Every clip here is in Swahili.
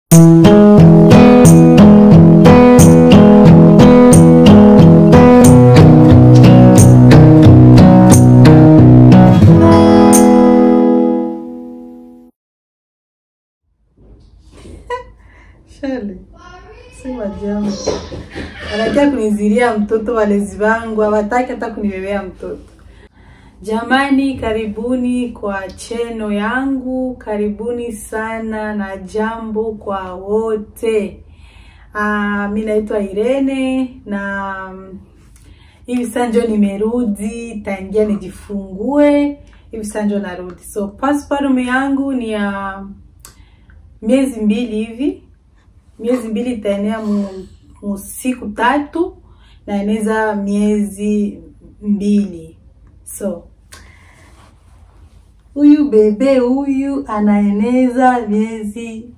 Shale, sema jambo. Wanakia kuniziria mtoto, walezi wangu hawataki hata kunibebea mtoto. Jamani, karibuni kwa cheno yangu, karibuni sana na jambo kwa wote. Ah, mi naitwa Irene na mm, hivi sasa njo nimerudi, taingia nijifungue, hivi sasa njo narudi. So passport yangu ni ya miezi mbili hivi miezi mbili itaenea mu, mu siku tatu na eneza miezi mbili so huyu bebe huyu anaeneza miezi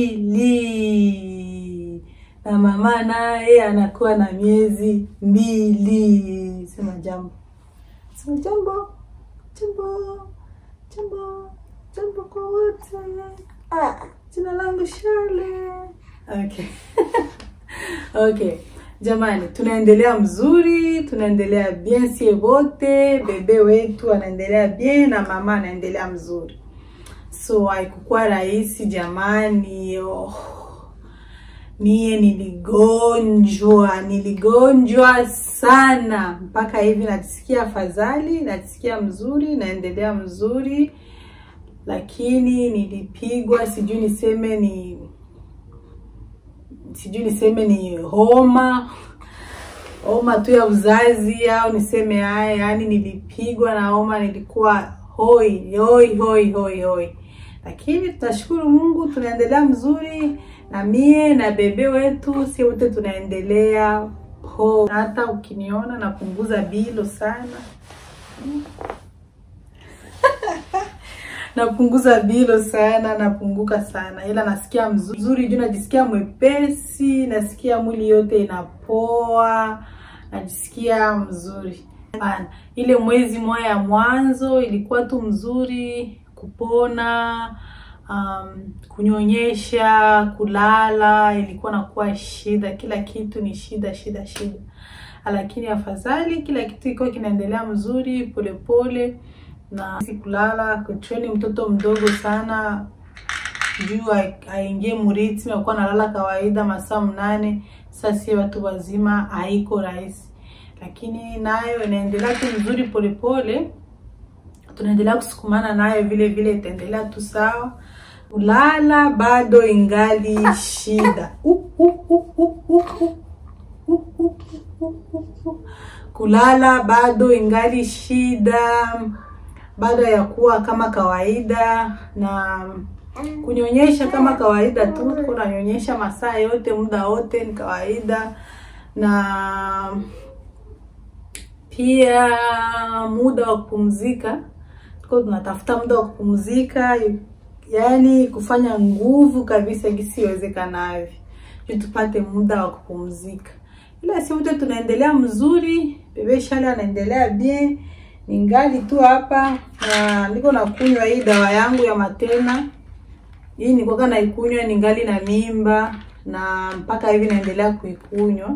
mbili na mama naye anakuwa na miezi mbili sema jambo sema jambo jambo jambo jambo kwa wote ah, jina langu Shirley Okay. okay. Jamani, tunaendelea mzuri, tunaendelea bien sie wote, bebe wetu anaendelea bien na mama anaendelea mzuri. So haikukuwa rahisi jamani. Oh. Mie niligonjwa, niligonjwa sana mpaka hivi najisikia afadhali, najisikia mzuri, naendelea mzuri, lakini nilipigwa, sijui niseme ni sijui niseme ni homa homa tu ya uzazi au niseme haya, yaani nilipigwa na homa, nilikuwa hoi hoi hoi hoi hoi, lakini tunashukuru Mungu, tunaendelea mzuri, na mie na bebe wetu si wote tunaendelea ho. Hata ukiniona napunguza bilo sana napunguza bilo sana, napunguka sana, ila nasikia mzuri juu najisikia mwepesi, nasikia mwili yote inapoa, najisikia mzuri Bana. Ile mwezi moja ya mwanzo ilikuwa tu mzuri, kupona um, kunyonyesha, kulala ilikuwa nakuwa shida, kila kitu ni shida shida shida, lakini afadhali kila kitu ilikuwa kinaendelea mzuri polepole pole na sikulala kutreni mtoto mdogo sana juu aingie muritmi akuwa nalala kawaida masaa mnane. Sasa si watu wazima, haiko rahisi, lakini nayo inaendelea tu mzuri polepole, tunaendelea kusukumana nayo vile vile, itaendelea tu sawa. Kulala bado ingali shida uh, uh, uh, uh, uh, uh. Uh, uh, uh, uh, uh. Kulala bado ingali shida baada ya kuwa kama kawaida na kunyonyesha kama kawaida tu, tuko nanyonyesha masaa yote muda wote ni kawaida, na pia muda wa kupumzika, tuko tunatafuta muda wa kupumzika, yaani kufanya nguvu kabisa gisi iwezekanavyo, ili tupate muda wa kupumzika, ila si wote tunaendelea mzuri. Bebe Shale anaendelea bien ningali tu hapa na niko nakunywa hii dawa yangu ya Matena. Hii nilikuwa naikunywa ningali na mimba na mpaka hivi naendelea kuikunywa.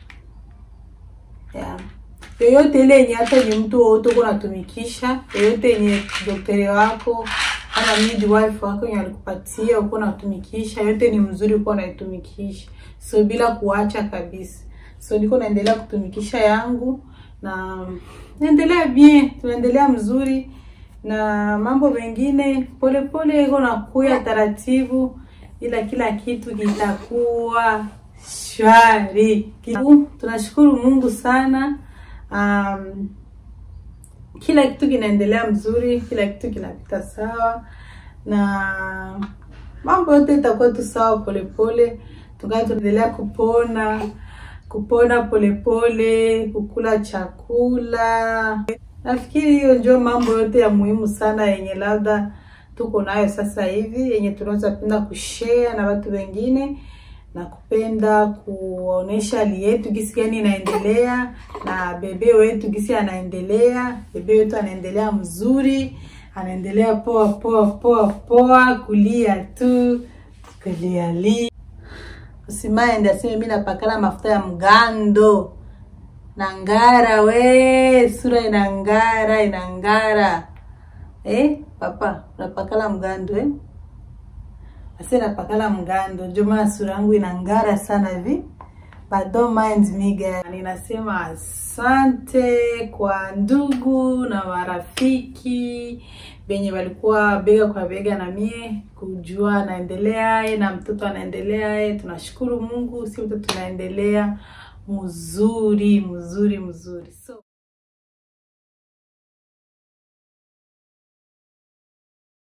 Yeah. Yoyote ile yenye hata ni mtu wote uko natumikisha, yoyote yenye daktari wako ama midwife wako yenye alikupatia uko natumikisha, yote ni mzuri uko naitumikisha. So bila kuacha kabisa. So niko naendelea kutumikisha yangu na naendelea bien, tunaendelea mzuri na mambo mengine polepole iko nakuya taratibu, ila kila kitu kitakuwa shwari. Tunashukuru Mungu sana. Um, kila kitu kinaendelea mzuri, kila kitu kinapita sawa na mambo yote itakuwa tu sawa polepole, tukaa tunaendelea kupona kupona polepole pole, kukula chakula. Nafikiri hiyo ndio mambo yote ya muhimu sana yenye labda tuko nayo sasa hivi, yenye tunaweza penda kushare na watu wengine na kupenda kuonesha hali yetu gisi gani inaendelea na bebe wetu gisi anaendelea. Bebe wetu anaendelea mzuri, anaendelea poa poa poa poa, kulia tu kuliali usimaende aseme mi napakala mafuta ya mgando nangara we sura inangara inangara eh papa unapakala mgando eh ase napakala mgando ndio maana sura yangu inangara sana hivi but don't mind me guys. Ninasema asante kwa ndugu na marafiki benye walikuwa bega kwa bega na mie kujua naendeleaye na mtoto anaendeleaye. Tunashukuru Mungu, si mtoto tunaendelea mzuri mzuri mzuri so